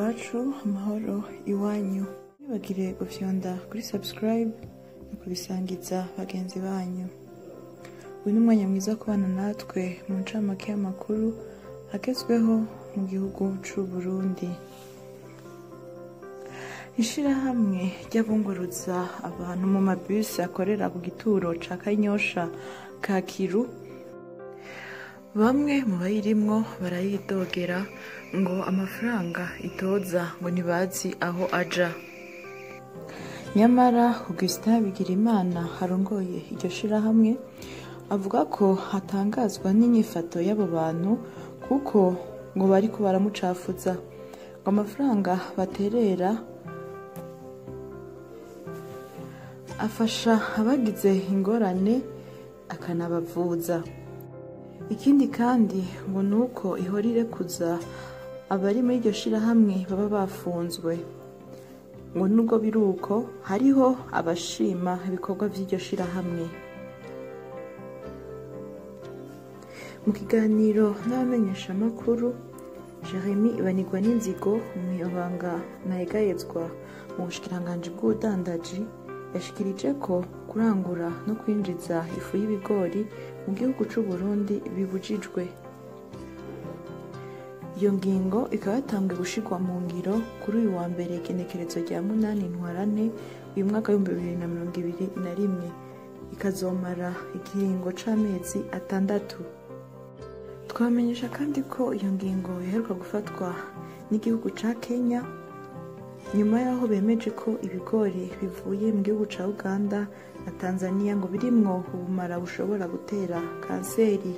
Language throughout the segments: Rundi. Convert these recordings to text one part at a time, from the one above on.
iwacu amahoro iwanyu ntibagire gufyonda kuri subscribe no kubisangiza bagenzi banyu uyu ni umwanya mwiza wo kubana natwe mu ncamake y'amakuru agezweho mu gihugu c'u Burundi ishirahamwe ry'abunguruza abantu mu mabisi akorera ku gituro ca kanyosha kakiru bamwe mu bayirimwo barayidogera ngo amafaranga itoza ngo ntibazi aho aja nyamara augustin bigirimana harongoye iryo shirahamwe avuga ko hatangazwa n'inyifato y'abo bantu kuko ngo bariko baramucafuza ngo amafaranga baterera afasha abagize ingorane akanabavuza ikindi kandi ngo ni uko ihora irekuza abari muri iryo shirahamwe baba bafunzwe ngo nubwo biri uko hariho abashima ibikorwa by'iryo shirahamwe mu kiganiro n'abamenyeshamakuru jeremy ibanirwa n'inzigo umunyabanga ntayegayezwa mu bushikiranganji bw'ubudandaji yashikirije ko kurangura no kwinjiza ifu y'ibigori mu gihugu c'u Burundi bibujijwe iyo ngingo ikaba yatanzwe gushirwa mu ngiro kuri uyu wa mbere igenekerezo rya munani ntwarane uyu mwaka w'ibihumbi bibiri na mirongo ibiri na rimwe ikazomara ikiringo c'amezi atandatu twamenyesha kandi ko iyo ngingo iheruka gufatwa n'igihugu ca kenya nyuma y'aho bemeje ko ibigori bivuye mu gihugu ca uganda na tanzania ngo birimwo ubumara bushobora gutera kanseri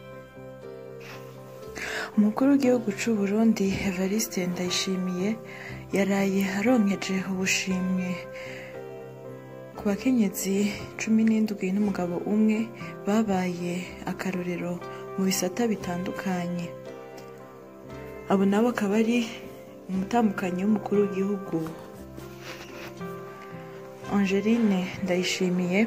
umukuru w'igihugu c'u burundi evariste ndayishimiye yaraye aronkeje ubushimwe ku bakenyezi cumi n'indwi n'umugabo umwe babaye akarorero mu bisata bitandukanye abo nabo akaba ari umutambukanyi w'umukuru w'igihugu angeline ndayishimiye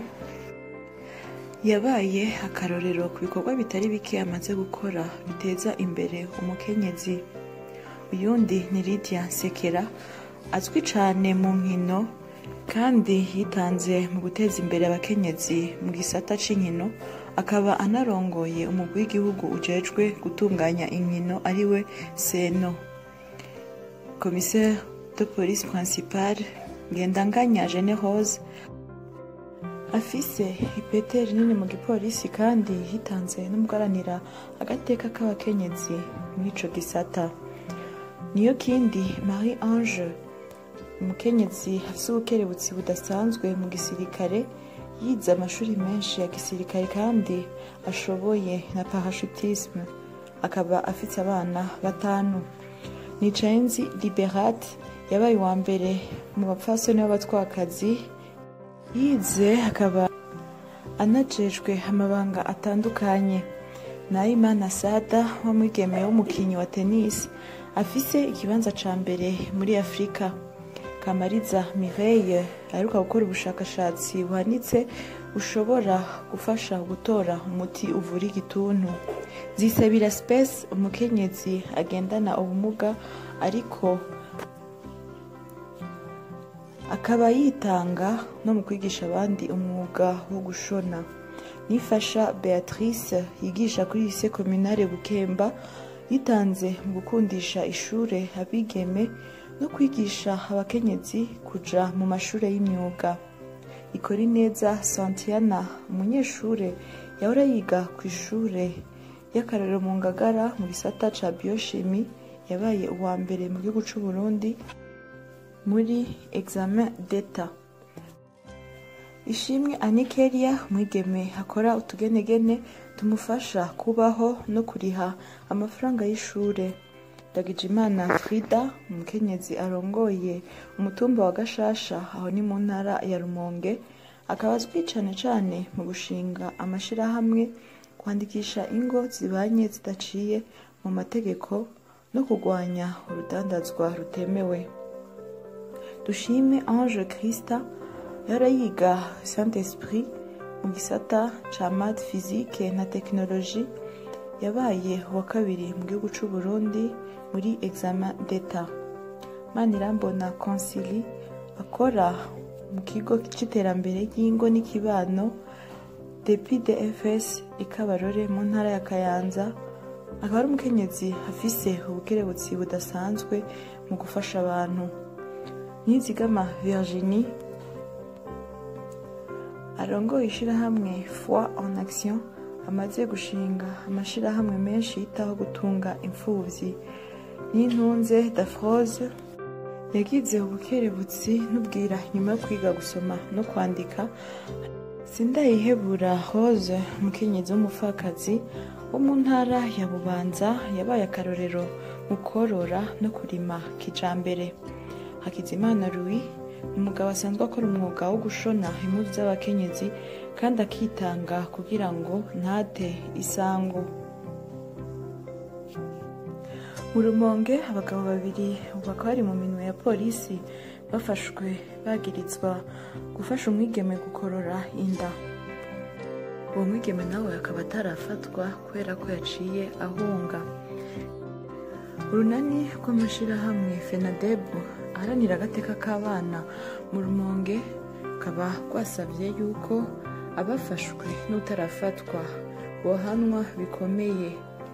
yabaye akarorero ku bikorwa bitari bike amaze gukora biteza imbere umukenyezi uyundi ni lydia sekera azwi cyane mu nkino kandi yitanze mu guteza imbere abakenyezi mu gisata c'inkino akaba anarongoye umugwi w'igihugu ujejwe gutunganya inkino ariwe seno commissaire de police principale ngendanganya jene rose afise ipete rinini mu gipolisi kandi yitanze n'umugaranira agateka k'abakenyezi muri ico gisata niyo kindi marie ange umukenyezi afise ubukerebutsi budasanzwe mu gisirikare yize amashuri menshi ya gisirikare kandi ashoboye na parachutisme akaba afise abana batanu nicayenzi liberate yabaye uwa mbere mu bapfasoni b'abatwakazi yize akaba anajejwe amabanga atandukanye nayimana sada w'umwigeme w'umukinyi wa tennis afise ikibanza ca mbere muri afurika kamariza mireille aheruka gukora ubushakashatsi buhanitse bushobora gufasha gutora umuti uvura igituntu zisabira space umukenyezi agendana ubumuga ariko akaba yitanga no mu kwigisha abandi umwuga wo gushona nifasha beatrice yigisha kuri lise communale bukemba yitanze mu gukundisha ishure abigeme no kwigisha abakenyezi kuja mu mashure y'imyuga ikora neza santiana umunyeshure yahora yiga ku ishure y'akarorero mu ngagara mu gisata ca biochimi yabaye uwa mbere mu gihugu c'u Burundi muri examen d'etat ishimwe anikeria umwigeme akora utugenegene tumufasha kubaho no kuriha amafaranga y'ishure Ndagijimana Frida umukenyezi arongoye umutumba wa Gashasha aho ni mu ntara ya Rumonge akaba azwi cane cane mu gushinga amashirahamwe kwandikisha ingo zibanye zidaciye mu mategeko no kurwanya urudandazwa rutemewe dushime Ange Christa yara yiga Saint Esprit mu gisata ca math physique na technologie yabaye uwa kabiri mu gihugu c'u Burundi muri examen d'etat manirambona konsili akora mu kigo c'iterambere ry'ingo n'ikibano dpdfs ikabarore mu ntara ya kayanza akaba ari umukenyezi afise ubukerebutsi budasanzwe mu gufasha abantu nizigama virginie arongoye ishirahamwe foi en action amaze gushinga amashirahamwe menshi yitaho gutunga imfuvyi n'intunze dafrose yagize ubukerebutsi n'ubwira nyuma yo kwiga gusoma no kwandika sindayihebura rose umukenyezi w'umupfakazi wo mu ntara ya bubanza yabaye akarorero mu korora no kurima kijambere hakizimana louis umugabo asanzwe akora umwuga wo gushona impuzu z'abakenyezi kandi akitanga kugira ngo ntate isango mu rumonge abagabo babiri bakaba bari mu minwe ya polisi bafashwe bagirizwa gufasha umwigeme gukorora inda uwo mwigeme nawe akaba atarafatwa kubera ko yaciye ahunga urunani rw'amashirahamwe fenadebu aharanira agateka k'abana mu rumonge rukaba rwasabye yuko abafashwe n'utarafatwa bohanwa bikomeye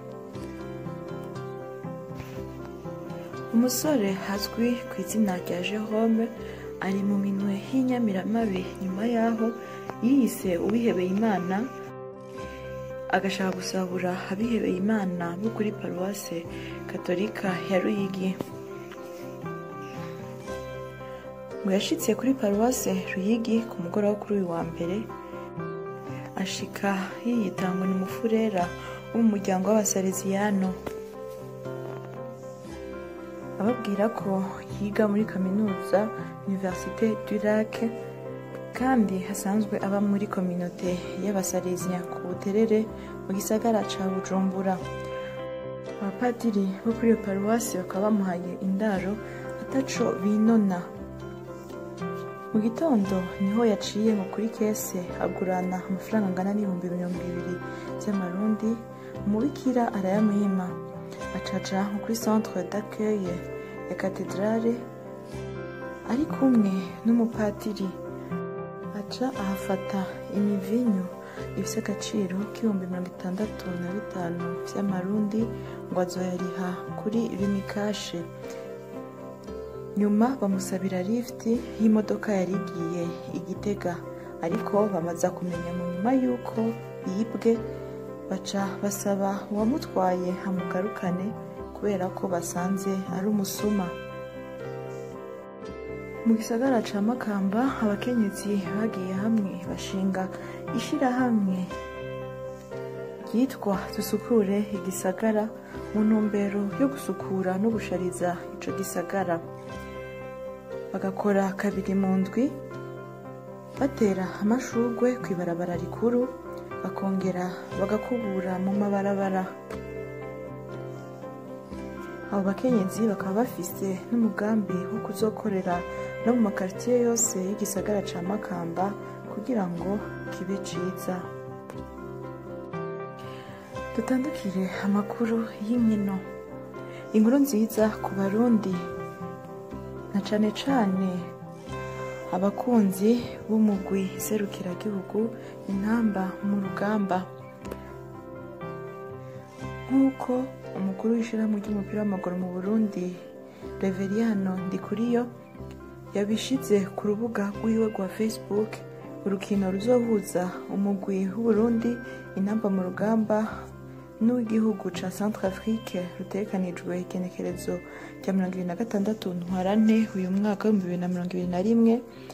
umusore azwi ku izina rya jerome ari mu minwe y'inyamiramabi nyuma y'aho yiyise uwihebeye imana agashaka gusabura abihebeye imana bo kuri paruwase katolika ya ruyigi ngo yashitse kuri paruwase ruyigi ku mugoroba kuri uyu wa mbere ashika yiyitangwa ni umufurera wo mu muryango w'abasaleziyano ababwira ko yiga muri kaminuza universite du lac kandi hasanzwe aba muri kominote y'abasalezia ku buterere mu gisagara ca bujumbura abapadiri bo kuri iyo paruwasi bakaba bamuhaye indaro ataco binona mu gitondo niho yaciye ngo kuri kese agurana amafaranga angana n'ibihumbi mirongo ibiri by'amarundi umubikira arayamwima acaca nko kuri centre d'accueil ya katedrale ari kumwe n'umupadiri aca ahafata imivinyu ifise agaciro k'ibihumbi mirongo itandatu na bitanu vy'amarundi ngo azoyariha kuri rimikashe nyuma bamusabira lifti y'imodoka yari igiye igitega ariko bamaza kumenya mu nyuma y'uko yibwe baca basaba uwamutwaye amugarukane kubera ko basanze ari umusuma mu gisagara ca makamba abakenyezi bagiye hamwe bashinga ishirahamwe ryitwa dusukure igisagara mu ntumbero yo gusukura no gushariza ico gisagara bagakora kabiri mu ndwi batera amashurwe ku ibarabara rikuru bakongera bagakubura mu mabarabara abo bakenyezi bakaba bafise n'umugambi wo kuzokorera no mu makaritiye yose y'igisagara ca makamba kugira ngo kibe ciza dutandukire amakuru y'inkino inkuru nziza ku barundi na cane cane abakunzi b'umugwi serukiragihugu intamba mu rugamba nk'uko umukuru w'ishyirahamwe ry'umupira w'amaguru mu burundi reveriyano ndikuriyo yabishize ku rubuga rw'iwe rwa facebook urukino ruzohuza umugwi w'uburundi intamba mu rugamba n'uw'igihugu ca centre afrique rutegekanijwe igenekerezo rya mirongo ibiri na gatandatu ntwarante uyu mwaka w'ibihumbi bibiri na mirongo ibiri na rimwe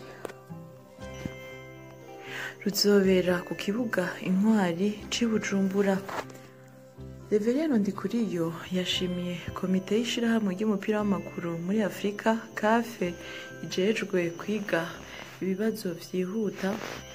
ruzobera ku kibuga intwari c'i bujumbura reveriyano ndikuriyo yashimiye komite y'ishirahamwe ry'umupira w'amaguru muri afurika kafe ijejwe kwiga ibibazo vyihuta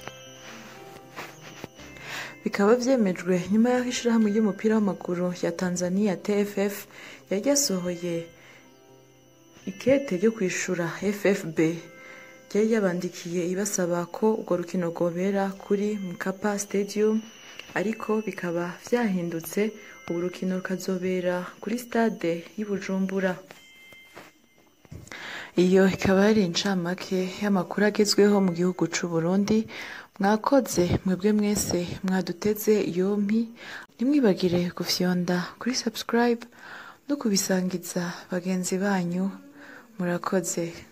bikaba vyemejwe nyuma y'aho ishirahamwe ry'umupira w'amaguru ya tanzania tff yari ryasohoye ikete ryo kwishura ffb ryari yabandikiye ibasaba ko urwo rukino rwobera kuri mkapa stadium ariko bikaba vyahindutse ubu rukino rukazobera kuri stade y'i bujumbura iyo ikaba yari incamake y'amakuru agezweho mu gihugu c'u Burundi mwakoze mwebwe mwese mwaduteze yompi ntimwibagire gufyonda kuri subscribe no kubisangiza bagenzi banyu murakoze